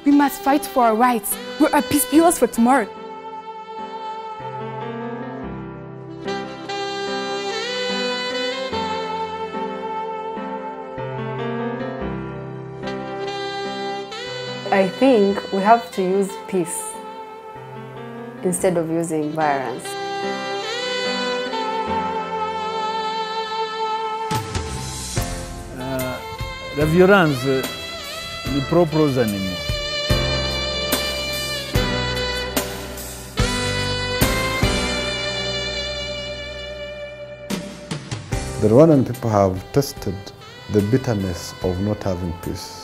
We must fight for our rights. We're our peace builders for tomorrow. I think we have to use peace instead of using violence. La violenza li proprio os animi. The Rwandan people have tasted the bitterness of not having peace.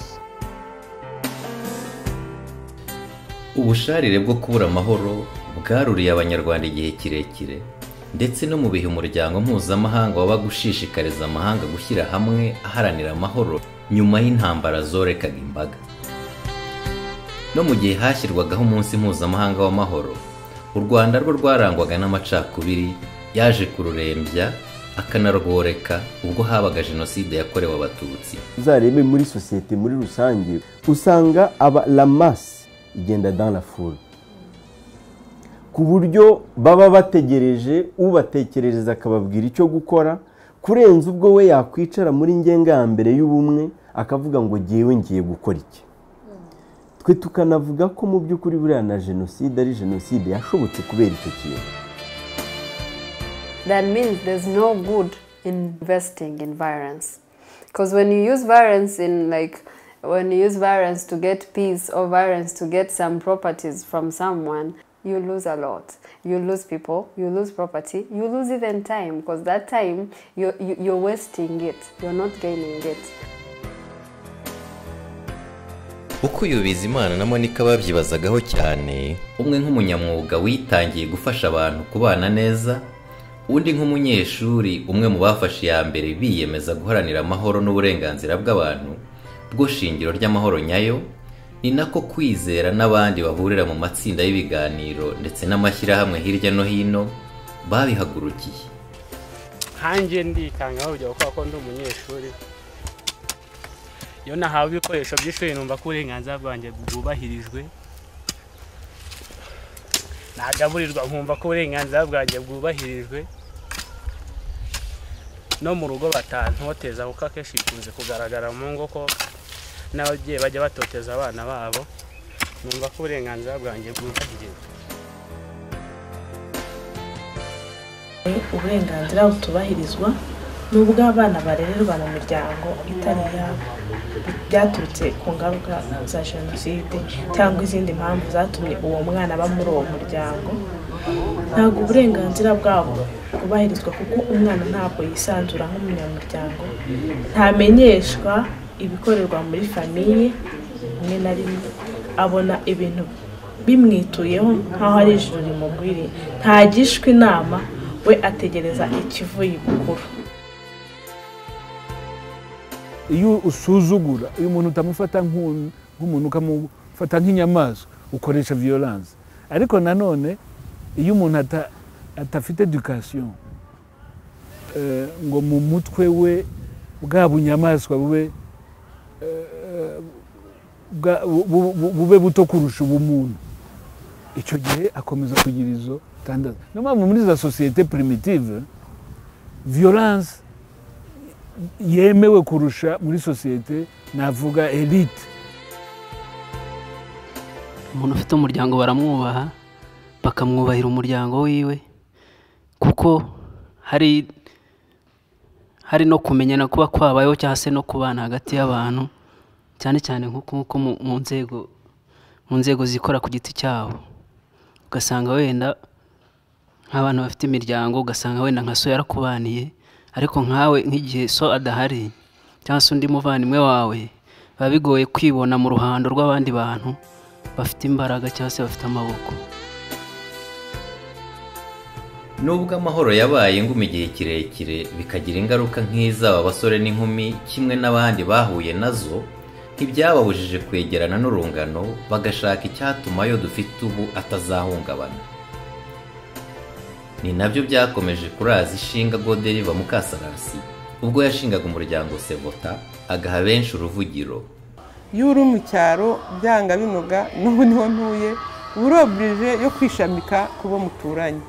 ubusharire bwo kubura amahoro bwaruriye abanyarwanda igihe kirekire ndetse no mu bihe umuryango mpuzamahanga wabaga ushishikariza amahanga gushyira hamwe aharanira amahoro nyuma y'intambara zorekaga imbaga no mu gihe hashyirwagaho umunsi mpuzamahanga w'amahoro u rwanda rwo rwarangwaga n'amacakubiri yaje kururembya akanarworeka ubwo habaga jenoside yakorewe abatutsi uzarebe muri sosiyete muri rusange usanga aba ramasi igenda dans la foule ku buryo baba bategereje ubatekerereza akababwira icyo gukora kurenza ubwo we yakwicara muri ngenga ya mbere y'ubumwe akavuga ngo ngewe ngiye gukora iki twe tukanavuga ko mu by'ukuri buriya na jenoside ari jenoside yashobotse kubera icyo kintu That means there's no good in investing in violence. Because when you use violence in like when you use violence to get peace or violence to get some properties from someone, you lose a lot. You lose people, you lose property, you lose even time because that time you, you you're wasting it. You're not gaining it. uko uyu bizimana na monika babyibazagaho cyane umwe nk'umunyamwuga witangiye gufasha abantu kubana neza undi nk'umunyeshuri umwe mu bafashe iya mbere biyemeza guharanira amahoro n'uburenganzira bw'abantu bwo shingiro ry'amahoro nyayo ni nako kwizera n'abandi bahurira mu matsinda y'ibiganiro ndetse n'amashyirahamwe hirya no hino babihagurukiye nkanjye ndikanga bavugira kubera ko ndi umunyeshuri iyo nahawe ibikoresho by'ishuri numva ko uburenganzira bwanjye bwubahirijwe nagaburirwa nkumva ko uburenganzira bwanjye bwubahirijwe no mu rugo batantoteza kuko akenshi bikunze kugaragara mu ngo ko n'ababyeyi bajya batoteza abana babo numva ko uburenganzira bwanjye bwubahirijwe uburenganzira butubahirizwa ni ubw'abana barererwa mu miryango itari iyabo byaturutse ku ngaruka za jenoside cyangwa izindi mpamvu zatumye uwo mwana aba muri uwo muryango ntabwo uburenganzira bwabo bwubahirizwa kuko umwana ntabwo yisanzura nk'umunyamuryango ntamenyeshwa ibikorerwa muri famiye rimwe na rimwe abona ibintu bimwituyeho nk'aho ari ijoro rimugwiriye ntagishwa inama we ategereza ikivuye ibukuru Iyo usuzugura, iyo umuntu utamufata nk'u- nk'umuntu ukamufata nk'inyamaswa ukoresha violence. Ariko nanone iyo umuntu ata- atafite education eh, ngo mu mutwe we bwa bunyamaswa bube eh, bwa- bu- bu- bu- bube buto kurusha ubumuntu icyo gihe akomeza kugira izo tandatu niyo mpamvu muri za sosiyete primitive violence yemewe kurusha muri sosiyete navuga elite umuntu ufite umuryango baramwubaha bakamwubahira umuryango wiwe kuko hari hari no kumenyana kuba kwabayeho cyangwa se no kubana hagati y'abantu cyane cyane nk'uko nk'uko mu- mu nzego mu nzego zikora ku giti cyabo ugasanga wenda nk'abantu bafite imiryango ugasanga wenda nka so yarakubaniye ariko nkawe nk'igihe so adahari cyangwa se undi muvandimwe wawe biba bigoye kwibona mu ruhando rw'abandi bantu bafite imbaraga cyangwa se bafite amaboko nubwo amahoro yabaye inguma igihe kirekire bikagira ingaruka nk'iz'aba basore n'inkumi kimwe n'abandi bahuye nazo ntibyababujije kwegerana n'urungano bagashaka icyatuma ayo dufite ubu atazahungabana ni nabyo byakomeje kuraza ishinga goderiva mukasarasi ubwo yashingaga umuryango sevota agaha benshi uruvugiro iyo uri mu cyaro byanga binoga n'ubu niho ntuye uba uri oburije yo kwishamika ku bo muturanye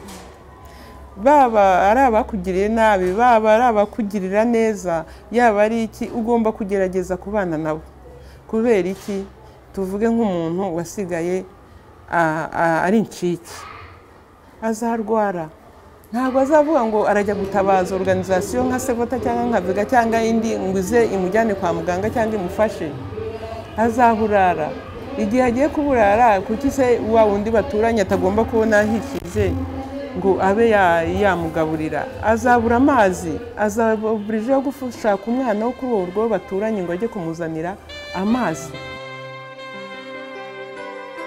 baba ari abakugiriye nabi baba ari abakugirira neza yaba ari iki ugomba kugerageza kubana nabo kubera iki tuvuge nk'umuntu wasigaye a- a- ari incike azarwara ntabwo azavuga ngo arajya gutabaza organizasiyo nka sevota cyangwa nka vega cyangwa indi ngo ize imujyane kwa muganga cyangwa imufashe azahurara igihe agiye kuburara kuki se wa wundi baturanye atagomba kubona ahikize ngo abe ya- yamugaburira azabura amazi azabura ejo yo gushaka umwana wo kuri urwo rugo baturanye ngo ajye kumuzanira amazi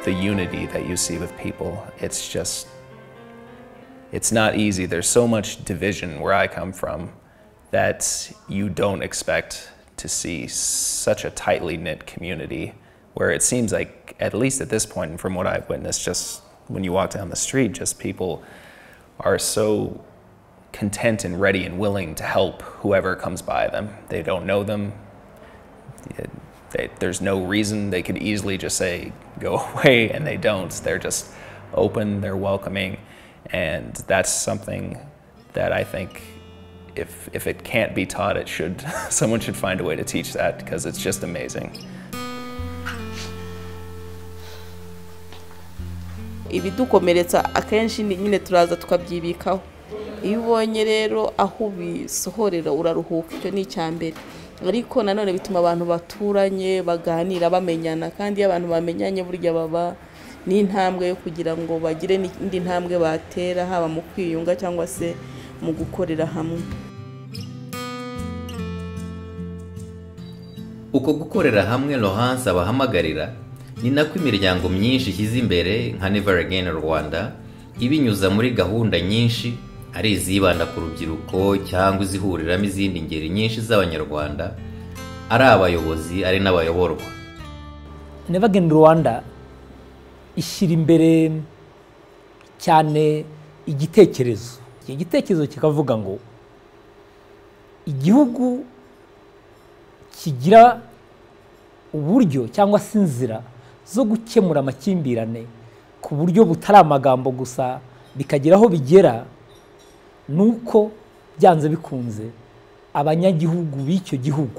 the unity that you see with people. It's just, it's not easy. There's so much division where I come from that you don't expect to see such a tightly knit community where it seems like, at least at this point, and from what I've witnessed, just when you walk down the street, just people are so content and ready and willing to help whoever comes by them. They don't know them, it, they, there's no reason they could easily just say go away and they don't they're just open they're welcoming and that's something that i think if, if it can't be taught it should someone should find a way to teach that because it's just amazing ibidukomeretsa akenshi ni- nyine turaza tukabyibikaho iyo ubonye rero aho ubisohorera uraruhuka icyo ni icya mbere ariko nanone bituma abantu baturanye baganira bamenyana kandi iyo abantu bamenyanye burya baba n'intambwe yo kugira ngo bagire n'indi ntambwe batera haba mu kwiyunga cyangwa se mu gukorera hamwe uko gukorera hamwe Laurence abahamagarira ni nako imiryango myinshi ishyize imbere nka Never Again Rwanda ibinyuza muri gahunda nyinshi ari izibanda ku rubyiruko cyangwa izihuriramo izindi ngeri nyinshi z'abanyarwanda ari abayobozi ari n'abayoborwa Nevagen Rwanda ishyira imbere cyane igitekerezo iki gitekerezo kikavuga ngo igihugu kigira uburyo cyangwa se inzira zo gukemura amakimbirane ku buryo butari amagambo gusa bikagira aho bigera nuko byanze bikunze abanyagihugu b'icyo gihugu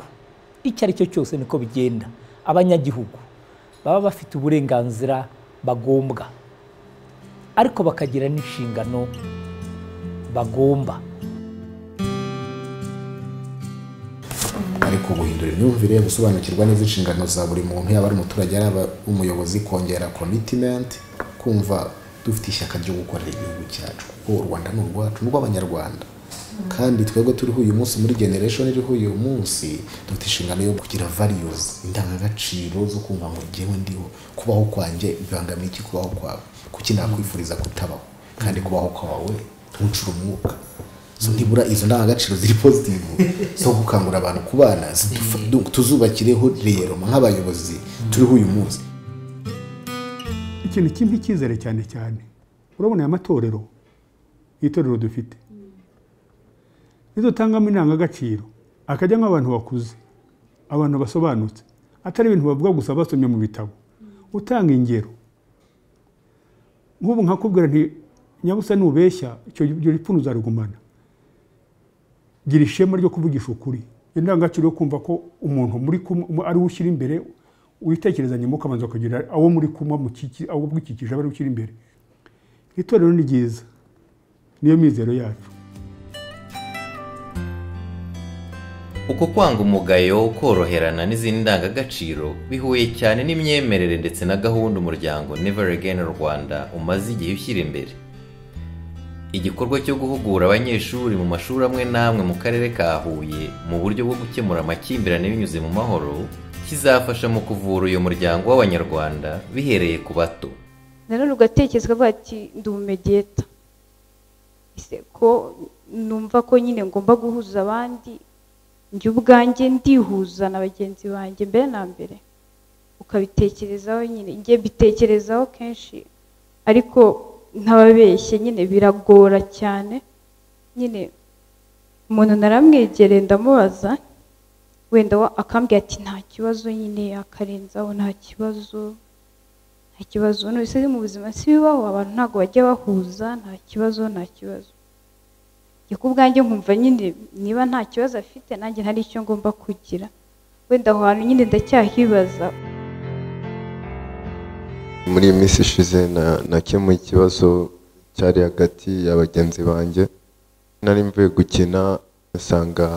icyo ari cyo cyose niko bigenda abanyagihugu baba bafite uburenganzira bagombwa ariko bakagira n'inshingano bagomba ariko guhindura imyumvire gusobanukirwa neza inshingano za buri muntu yaba ari umuturage yaba umuyobozi kongera commitment kumva dufite ishyaka ryo gukorera igihugu cyacu kuko u rwanda ni urwacu ni urw'abanyarwanda kandi twebwe turiho uyu munsi muri generation iriho uyu munsi dufite inshingano yo kugira values indangagaciro zo kumva ngo njyewe ndiho kubaho kwanjye bibangamiye iki kubaho kwawe kuki nakwifuriza kutabaho kandi kubaho kwawe ntucure umwuka so ntibura izo ndangagaciro ziri positive zo gukangurira abantu kubana zidufa- du- tuzubakireho rero nk'abayobozi turiho uyu munsi ikintu kimpa icyizere cyane cyane urabona aya matorero itorero dufite nidutangamo indangagaciro akajyamo abantu bakuze abantu basobanutse atari ibintu bavuga gusa basomye mu bitabo utanga ingero nk'ubu nkakubwira nti nyabusa nubeshya icyo iryo ripfundo uzarigumana gira ishema ryo kuvugisha ukuri indangagaciro yo kumva ko umuntu muri kumwe ari we ushyira imbere witekerezanye mu ukabanza kugira abo muri kumwe mukiki- abo bwikikije aba ari we ushyira imbere itorero ni ryiza niyo mizero yacu uko kwanga umugayo koroherana n'izindi ndangagaciro bihuye cyane n'imyemerere ndetse na gahunda umuryango Never Again Rwanda umaze igihe ushyira imbere igikorwa cyo guhugura abanyeshuri mu mashuri amwe n'amwe mu karere ka Huye mu buryo bwo gukemura amakimbirane binyuze mu mahoro kizafasha mu kuvura uyu muryango w'abanyarwanda bihereye ku bato nanone ugatekereza ukavuga ati ndi umumegeta ese ko numva ko nyine ngomba guhuza abandi njye ubwanjye ndihuza na bagenzi banjye mbere na mbere ukabitekerezaho nyine njye mbitekerezaho kenshi ariko ntababeshye nyine biragora cyane nyine umuntu naramwegereye ndamubaza wenda wa- akambwira ati nta kibazo nyine akarenzaho nta kibazo nta kibazo n'ubuse mu buzima si bibaho abantu ntabwo bajya bahuza nta kibazo nta kibazo njye ku bwanjye nkumva nyine niba nta kibazo afite nanjye hari icyo ngomba kugira wenda aho hantu nyine ndacyahibaza muri iyi minsi ishize na- nakemuye ikibazo cyari hagati ya bagenzi banjye nari mvuye gukina nsanga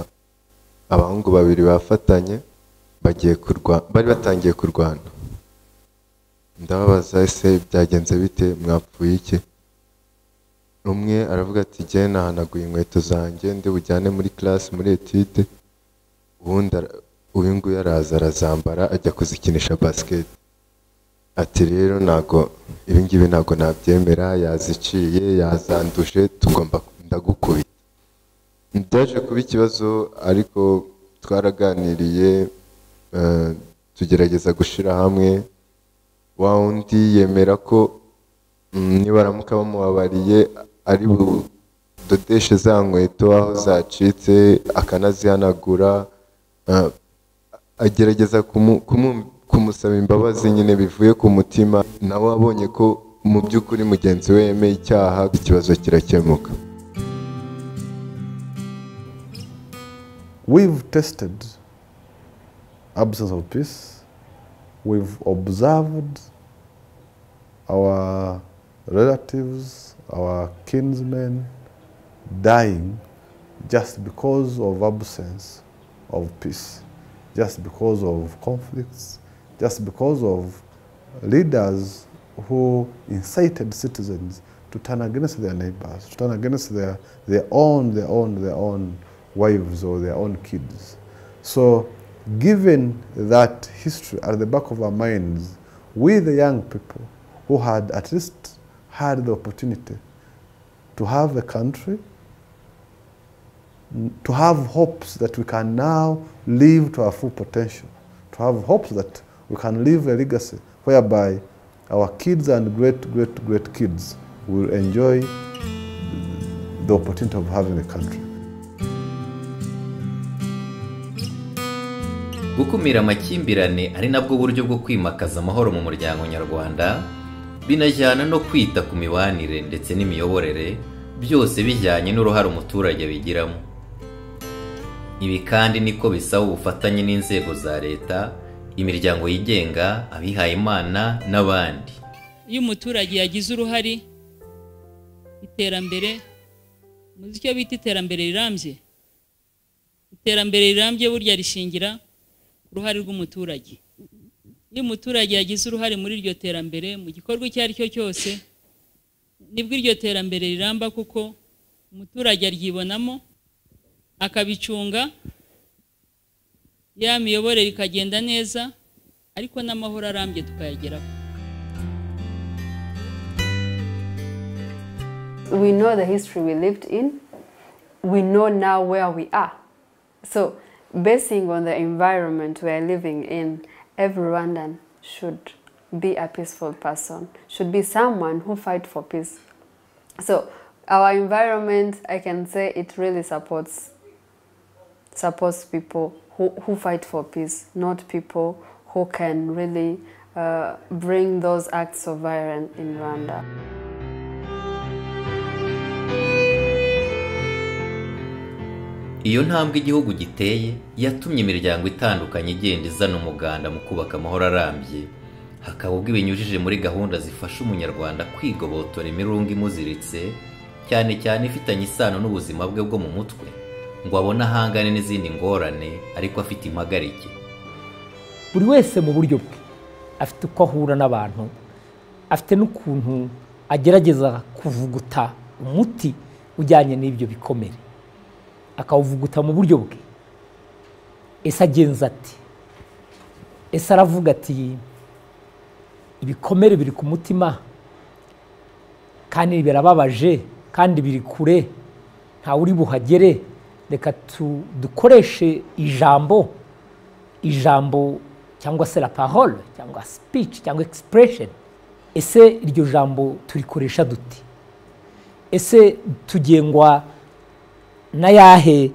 abahungu babiri bafatanye bagiye kurwa- bari batangiye kurwana ndababaza ese byagenze bite mwapfuye iki umwe aravuga ati jye nahanaguye inkweto zanjye ndi bujyane muri classe muri etude ubundi ara- uyu nguyu araza arazambara ajya kuzikinisha basket ati rero ntago ibi ngibi ntago nabyemera yaziciye yazanduje tugomba ndagukubita byaje kuba ikibazo ariko twaraganiriye eh, tugerageza gushyira hamwe wa wundi yemera ko mm, nibaramuka bamubabariye ari budodeshe za nkweto aho zacitse akanazihanagura eh, agerageza kumu- kumu- kumusaba imbabazi nyine bivuye ku mutima nawe abonye ko mu by'ukuri mugenzi we yemeye icyaha ikibazo kirakemuka We've tested absence of peace. We've observed our relatives, our kinsmen dying just because of absence of peace, just because of conflicts, just because of leaders who incited citizens to turn against their neighbors, to turn against their, their own, their own, their own wives or their own kids. So, given that history at the back of our minds, we, the young people who had at least had the opportunity to have a country, n- to have hopes that we can now live to our full potential, to have hopes that we can leave a legacy whereby our kids and great, great, great kids will enjoy the opportunity of having a country. gukumira amakimbirane ari nabwo buryo bwo kwimakaza amahoro mu muryango nyarwanda binajyana no kwita ku mibanire ndetse n'imiyoborere byose bijyanye n'uruhare umuturage bigiramo ibi kandi niko bisaba ubufatanye n'inzego za leta imiryango yigenga abihayimana n'abandi iyo umuturage yagize uruhare iterambere muzi icyo bita iterambere rirambye iterambere rirambye burya rishingira ku ruhare rw'umuturage iyo umuturage yagize uruhare muri iryo terambere mu gikorwa icyo ari cyo cyose nibwo iryo terambere riramba kuko umuturage aryibonamo akabicunga ya miyoborere ikagenda neza ariko n'amahoro arambye tukayageraho we know the history we lived in. We know now where we are. So, basing on the environment we are living in, every Rwandan should be a peaceful person, should be someone who fight for peace. So, our environment, I can say it really supports supports people who, who fight for peace, not people who can really uh, bring those acts of violence in Rwanda. iyo ntambwe igihugu giteye yatumye imiryango itandukanye igenda izana umuganda mu kubaka amahoro arambye hakaba ubwo ibinyujije muri gahunda zifasha umunyarwanda kwigobotora imirungo imuziritse cyane cyane ifitanye isano n'ubuzima bwe bwo mu mutwe ngo abone ahangane n'izindi ngorane ariko afite impagarike buri wese mu buryo bwe afite uko ahura n'abantu afite n'ukuntu agerageza kuvuguta umuti ujyanye n'ibyo bikomere akawuvuguta mu buryo bwe ese agenza ati ese aravuga ati ibikomere biri ku mutima kandi birababaje kandi biri kure ntawe uri buhagere reka tu- dukoreshe ijambo ijambo cyangwa se la parole cyangwa speech cyangwa expression ese iryo jambo turikoresha dute ese tugengwa na yahe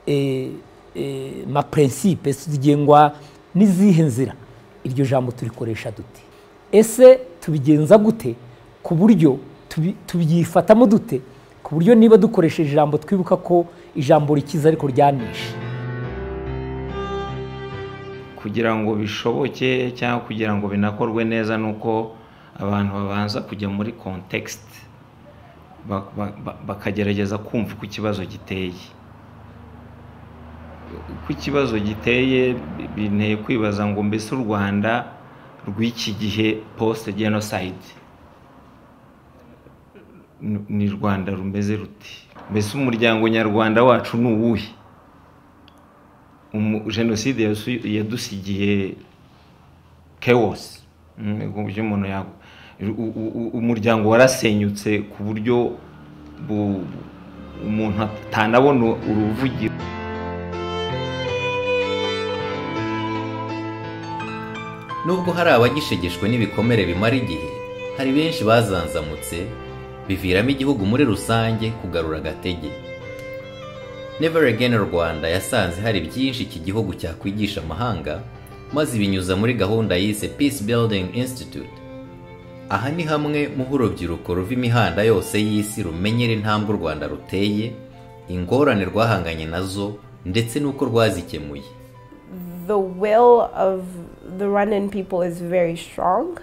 eh, mapurensipe zigengwa n'izihe nzira iryo jambo turikoresha dute ese tubigenza gute ku buryo tubi- tubyifatamo dute ku buryo niba dukoresheje ijambo twibuka ko ijambo rikiza ariko ryanisha kugira ngo bishoboke cyangwa kugira ngo binakorwe neza ni uko abantu babanza kujya muri kontekisite bakagerageza kumva uko ikibazo giteye uko ikibazo giteye bi- binteye kwibaza ngo mbese u rwanda rw'iki gihe post genocide ni- ni rwanda rumeze ruti mbese umuryango nyarwanda wacu ni uwuhe umu- jenoside yasu- yadusigiye chaos Mm, ku buryo umuntu yago u- u- u- umuryango warasenyutse ku buryo bu- umuntu atanabona uruvugiro nubwo hari abagishegeshwe n'ibikomere bimara igihe hari benshi bazanzamutse biviramo igihugu muri rusange kugarura agatege never again rwanda yasanze hari byinshi iki gihugu cyakwigisha amahanga maze ibinyuza muri gahunda yise peace building institute aha ni hamwe mu ho urubyiruko ruva imihanda yose y'isi rumenyera intambwe u rwanda ruteye ingorane rwahanganye nazo ndetse n'uko rwazikemuye the will of the Rwandan people is very strong,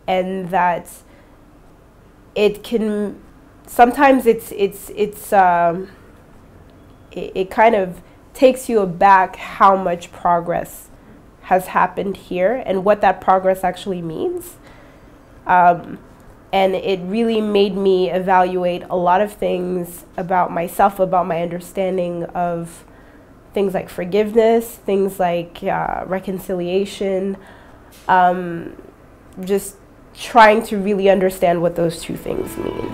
and that it can sometimes it's it's it's um, it, it kind of takes you aback how much progress has happened here and what that progress actually means. Um, and it really made me evaluate a lot of things about myself, about my understanding of things like forgiveness, things like uh, reconciliation, um, just trying to really understand what those two things mean.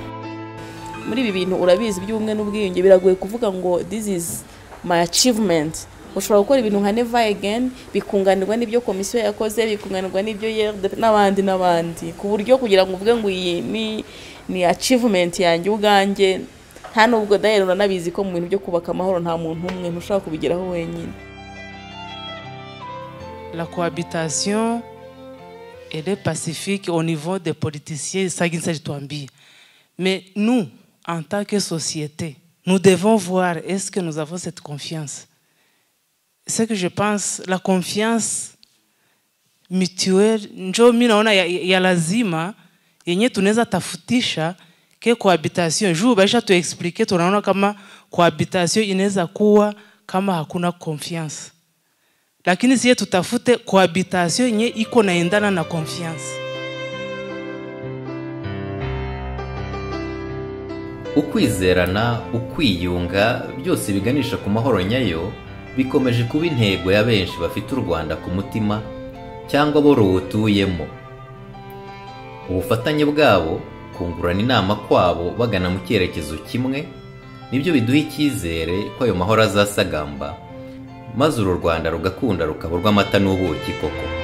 muri ibi bintu urabizi by'ubumwe n'ubwiyunge biragoye kuvuga ngo this is my achievement ushobora gukora ibintu nka never again bikunganirwa n'ibyo komisiyo yakoze bikunganirwa n'ibyo yerde n'abandi n'abandi ku buryo kugira ngo uvuge ngo iyi ni ni achievement yanjye ubwanjye nta nubwo dayari uranabizi ko mu bintu byo kubaka amahoro nta muntu umwe ntushobora kubigeraho wenyine La cohabitation, elle est pacifique au niveau des politiciens, ça qui s'agit de Touambi. Mais nous, en tant que société, nous devons voir est-ce que nous avons cette confiance. Ce que je pense, la confiance mutuelle, njo mi naona ya, ya lazima yenye tunaweza tafutisha ke cohabitation. Juu baisha tuexplike, tunaona kama cohabitation inaweza kuwa kama hakuna confiance lakini siye tutafute cohabitation yenye iko naendana na confiance. ukwizerana ukwiyunga byose biganisha ku mahoro nyayo bikomeje kuba intego ya benshi bafite u rwanda ku mutima cyangwa bo ruwutuyemo ubufatanye bwabo kungurana inama kwabo bagana mu cyerekezo kimwe nibyo biduha icyizere ko ayo mahoro azasagamba maze uru rwanda rugakunda rukaba urw'amata n'ubuki koko